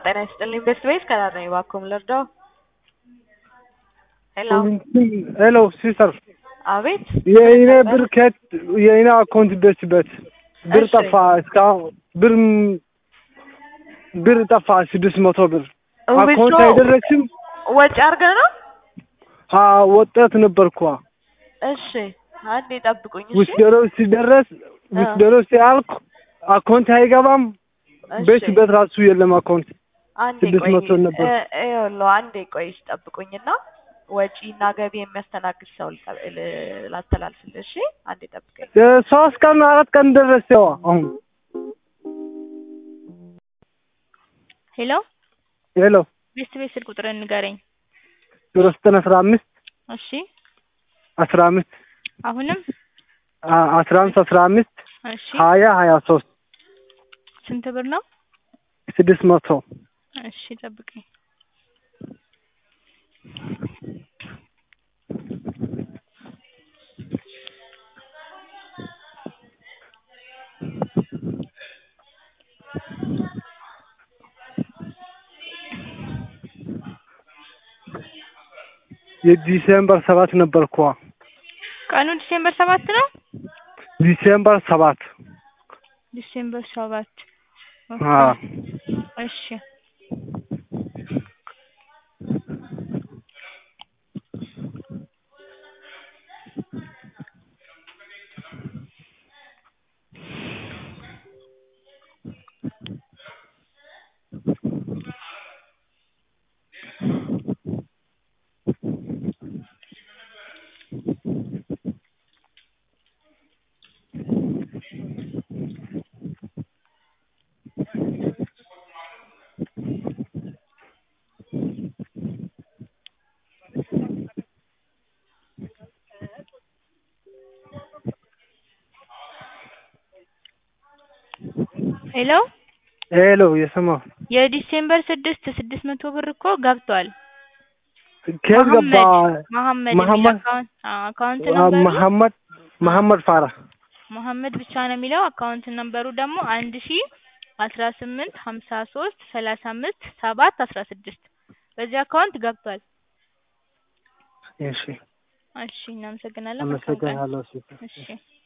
ጤና ይስጥልኝ። ቤስት ቤስ ከዳር ነኝ። እባክዎ ምን ልርዳው? ሄሎ ሄሎ ሲስተር፣ አቤት። የእኔ ብር ከየት የእኔ አካውንት ደርስበት ብር እሺ። ጠፋ። እስካሁን ብር ብር ጠፋ። ስድስት መቶ ብር አካውንት ዊዝድሮ አይደረስም። ወጪ አድርገህ ነው? አ ወጣት ነበርኳ። እሺ አንዴ ጠብቁኝ። እሺ ውስደሮ ሲደረስ ውስደሮ ሲያልቅ አካውንት አይገባም። እሺ። ቤት በት ራሱ የለም አካውንት አንዴ ስድስት ቆይ መቶ ነበር። እ- ይኸውልህ አንዴ ቆይ ጠብቁኝና ወጪና ገቢ የሚያስተናግድ ሰው ልጠ- ል- ላስተላልፍልህ። እሺ አንዴ ጠብቀኝ። እ ሶስት ቀን አራት ቀን ደረሰ። አሁን ሄሎ ሄሎ ቤስት ቤት ስልክ ቁጥርን ንገረኝ። ዜሮ ዘጠኝ አስራ አምስት እሺ አስራ አምስት አሁንም አ- አስራ አምስት አስራ አምስት እሺ ሀያ ሀያ ሶስት ስንት ብር ነው? ስድስት መቶ እሺ ጠብቀኝ። የዲሴምበር ሰባት ነበርኳ። ቀኑ ዲሴምበር ሰባት ነው። ዲሴምበር ሰባት ዲሴምበር ሰባት ኦኬ። አ እሺ ሄሎ ሄሎ የሰማሁ የዲሴምበር ስድስት ስድስት መቶ ብር እኮ ገብቷል። ከየት ገባ? መሐመድ የሚል መሐመድ አካውንት አዎ፣ አካውንት አ- ነምበሩ መሐመድ መሐመድ ፋራ መሐመድ ብቻ ነው የሚለው። አካውንት ነምበሩ ደግሞ አንድ ሺ አስራ ስምንት ሀምሳ ሶስት ሰላሳ አምስት ሰባት አስራ ስድስት በዚህ አካውንት ገብቷል። እሺ እሺ እናመሰግናለን። መልካም ቀን። አመሰግናለሁ ሲስተር። እሺ